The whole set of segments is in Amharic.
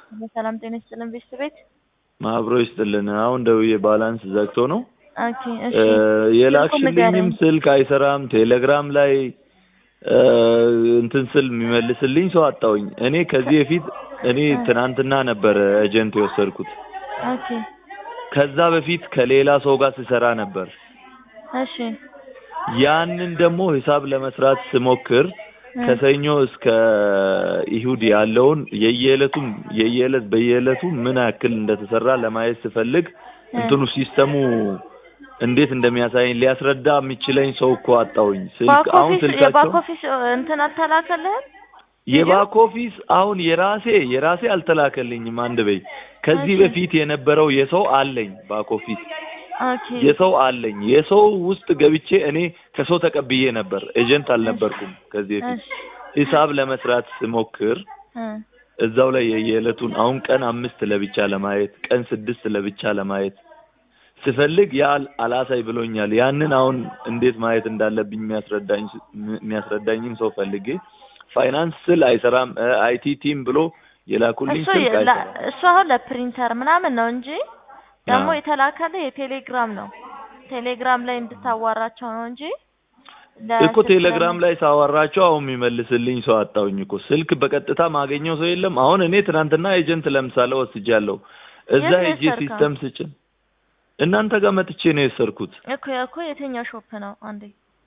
በሰላም ጤና ይስጥልን ቤተሰቤት አብሮ ይስጥልን። አሁን ደውዬ ባላንስ ዘግቶ ነው ኦኬ እሺ የላክሽልኝም ንገረኝ። ስልክ አይሰራም። ቴሌግራም ላይ እ እንትን ስል የሚመልስልኝ ሰው አጣሁኝ። እኔ ከዚህ በፊት እኔ ትናንትና ነበር ኤጀንት የወሰድኩት። ኦኬ ከዛ በፊት ከሌላ ሰው ጋር ስሰራ ነበር። እሺ ያንን ደግሞ ሂሳብ ለመስራት ስሞክር እ ከሰኞ እስከ ይሁድ ያለውን የየዕለቱም የየዕለት በየዕለቱ ምን ያክል እንደተሰራ ለማየት ስፈልግ እንትኑ ሲስተሙ እንዴት እንደሚያሳየኝ ሊያስረዳ የሚችለኝ ሰው እኮ አጣሁኝ። ስልክ ባክ አሁን ኦፊስ ስልካቸው የባክ ኦፊስ እንትን አልተላከልህም? የባክ ኦፊስ አሁን የራሴ የራሴ አልተላከልኝም። አንድ በይ ከዚህ እሺ። በፊት የነበረው የሰው አለኝ ባክ ኦፊስ ኦኬ የሰው አለኝ። የሰው ውስጥ ገብቼ እኔ ከሰው ተቀብዬ ነበር። ኤጀንት አልነበርኩም ከዚህ በፊት እሺ ሂሳብ ለመስራት ስሞክር እ እዛው ላይ የየዕለቱን አሁን ቀን አምስት ለብቻ ለማየት ቀን ስድስት ለብቻ ለማየት ስፈልግ ያ አላሳይ ብሎኛል። ያንን አሁን እንዴት ማየት እንዳለብኝ የሚያስረዳኝ የሚያስረዳኝም ሰው ፈልጌ ፋይናንስ ስል አይሰራም አይቲ ቲም ብሎ የላኩልኝ እሱ ስልክ የ- ላ- አይሰራም። እሱ አሁን ለፕሪንተር ምናምን ነው እንጂ ደግሞ አዎ። የተላከልህ የቴሌግራም ነው። ቴሌግራም ላይ እንድታዋራቸው ነው እንጂ እኮ ቴሌግራም ላይ ሳወራቸው አሁን የሚመልስልኝ ሰው አጣሁኝ እኮ ስልክ በቀጥታ ማገኘው ሰው የለም። አሁን እኔ ትናንትና ኤጀንት ለምሳሌ ወስጃለሁ። እዛ የት ነው ሄጄ የወሰድከው? ሲስተም ስጭን እናንተ ጋር መጥቼ ነው የወሰድኩት። እኮ እኮ የትኛው ሾፕ ነው? አንዴ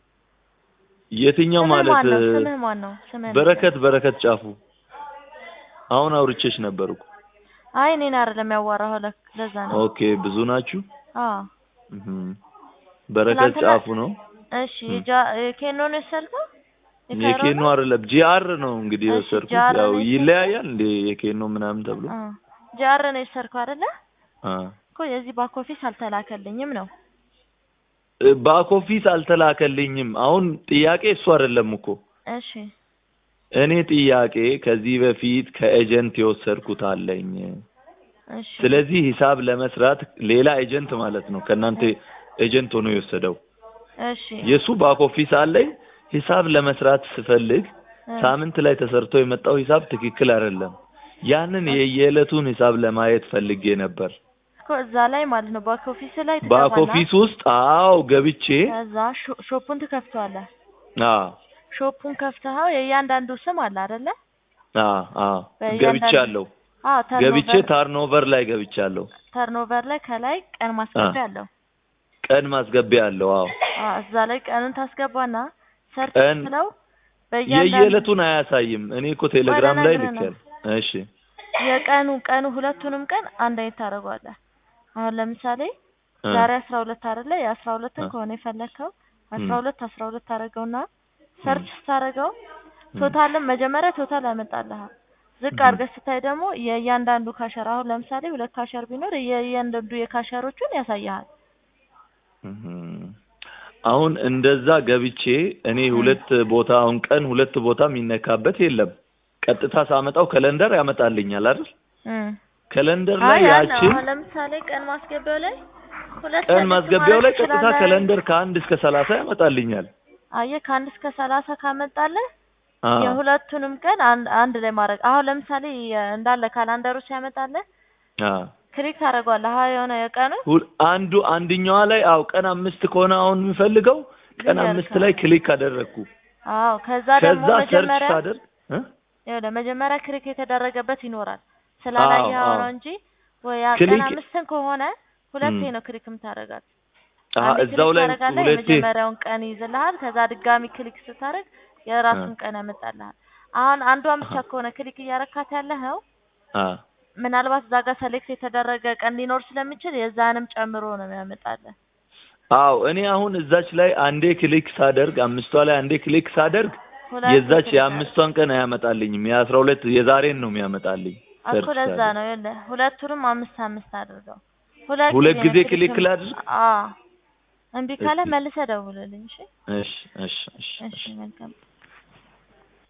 የትኛው ስምህ ማለት ማን ነው? ስምህ ማን ነው? ስምህ በረከት በረከት ጫፉ አሁን አውርቼሽ ነበር እኮ። አይ እኔን አይደለም ያዋራኸው ለክ- ለዛ ነው። ኦኬ ብዙ ናችሁ። አዎ እህም። በረከት ትናንትና- ጫፉ ነው እሺ ጃ ኬኖ ነው የወሰድከው? የካይሮ የኬኖ ነው? አይደለም ጂአር ነው እንግዲህ እሺ፣ የወሰድኩት። ጂአር ያው ነው የወሰድኩት። ይለያያል እንዴ የኬኖ ምናምን ተብሎ አዎ ጃር ነው የወሰድከው አይደለ? አ እኮ የዚህ ባክ ኦፊስ አልተላከልኝም ነው። ባክ ኦፊስ አልተላከልኝም። አሁን ጥያቄ እሱ አይደለም እኮ እሺ እኔ ጥያቄ ከዚህ በፊት ከኤጀንት የወሰድኩት አለኝ። እሺ ስለዚህ ሂሳብ ለመስራት ሌላ ኤጀንት ማለት ነው ከእናንተ ኤጀንት ሆኖ የወሰደው እሺ የእሱ ባክ ኦፊስ አለኝ። ሂሳብ ለመስራት ስፈልግ እ ሳምንት ላይ ተሰርቶ የመጣው ሂሳብ ትክክል አይደለም። ያንን የየዕለቱን ሂሳብ ለማየት ፈልጌ ነበር። እኮ እዛ ላይ ማለት ነው ባክ ኦፊስ ላይ ባክ ትገባና ኦፊስ ውስጥ አዎ ገብቼ ከዛ ሾ- ሾፑን ትከፍተዋለህ። አ ሾፑን ከፍተኸው የእያንዳንዱ ስም አለ አይደለ? አ አ በእያንዳንዱ- ገብቻለሁ። አዎ ገብቼ ተርኖቨር ታርኖቨር ላይ ገብቻለሁ። ተርኖቨር ላይ ከላይ ቀን ማስገቢያ አለው። ቀን ማስገቢያ አለው። አዎ አዎ እዛ ላይ ቀንን ታስገባና ሰርች ቀን ስትለው በእያንዳንዱ የየዕለቱን አያሳይም። እኔ እኮ ቴሌግራም ላይ ልነግርህ ነው። ልኬያለሁ። እሺ የቀኑ ቀኑ ሁለቱንም ቀን አንድ አይነት ታደርገዋለህ። አሁን ለምሳሌ እ ዛሬ አስራ ሁለት አይደለ? የአስራ ሁለትን እ ከሆነ የፈለግከው አስራ እም ሁለት አስራ ሁለት ታደርገውና ሰርች ስታደርገው ቶታልም መጀመሪያ ቶታል ያመጣልሃል። ዝቅ እም አድርገህ ስታይ ደግሞ የእያንዳንዱ ካሸር አሁን ለምሳሌ ሁለት ካሸር ቢኖር የእያንዳንዱ የካሸሮቹን ያሳይሃል። እም አሁን እንደዛ ገብቼ እኔ እም ሁለት ቦታ አሁን ቀን ሁለት ቦታ የሚነካበት የለም። ቀጥታ ሳመጣው ከለንደር ያመጣልኛል አይደል? እም ከለንደር ላይ አይ አለ ያችን አሁን ለምሳሌ ቀን ማስገቢያው ላይ ሁለት ቀን ሰሌክት ማስገቢያው ማድረግ ላይ ቀጥታ ትችላለህ። ከለንደር ከአንድ እስከ ሰላሳ ያመጣልኛል። አየህ ከአንድ እስከ ሰላሳ ካመጣልህ አ የሁለቱንም ቀን አንድ አንድ ላይ ማድረግ አሁን ለምሳሌ የ- እንዳለ ካላንደሩ ሲያመጣልህ አ ክሊክ ታደርገዋለህ። አሁን የሆነ የቀኑ ሁል አንዱ አንድኛዋ ላይ አው ቀን አምስት ከሆነ አሁን የምፈልገው ቀን ልንገርህ አምስት ላይ ክሊክ አደረግኩ። አዎ ከዛ ደግሞ ከዛ ሰርች መጀመሪያ ሳደርግ እ ይኸውልህ መጀመሪያ ክሊክ የተደረገበት ይኖራል አዎ ስላላየኸው አዎ ነው እንጂ ወይ ያ ቀን ክሊክ አምስትን ከሆነ ሁለቴ እም ነው ክሊክ የምታደርጋት። አ አንዴ እዛው ክሊክ ላይ ታደርጋለህ ሁለቴ የመጀመሪያውን ቀን ይይዝልሃል። ከዛ ድጋሚ ክሊክ ስታደርግ አ የራሱን ቀን ያመጣልሃል። አሁን አንዷን ብቻ አ ከሆነ ክሊክ እያረካት ያለኸው አ ምናልባት እዛ ጋር ሰሌክት የተደረገ ቀን ሊኖር ስለሚችል የዛንም ጨምሮ ነው የሚያመጣልህ። አዎ እኔ አሁን እዛች ላይ አንዴ ክሊክ ሳደርግ አምስቷ ላይ አንዴ ክሊክ ሳደርግ ሁለቴ የዛች ክሊክ አድርግ የአምስቷን ቀን አያመጣልኝም። የአስራ ሁለት የዛሬን ነው የሚያመጣልኝ እኮ ሰርች ለዛ ሳደርግ። ነው ይኸውልህ ሁለቱንም አምስት አምስት አድርገው ሁለት ሁለት ጊዜ ጊዜ ነው ክሊክ ክሊክ ላድርግ። አዎ እምቢ ካለ እስቲ መልሰህ ደውልልኝ። እሺ እሺ እሺ እሺ እሺ እሺ መልካም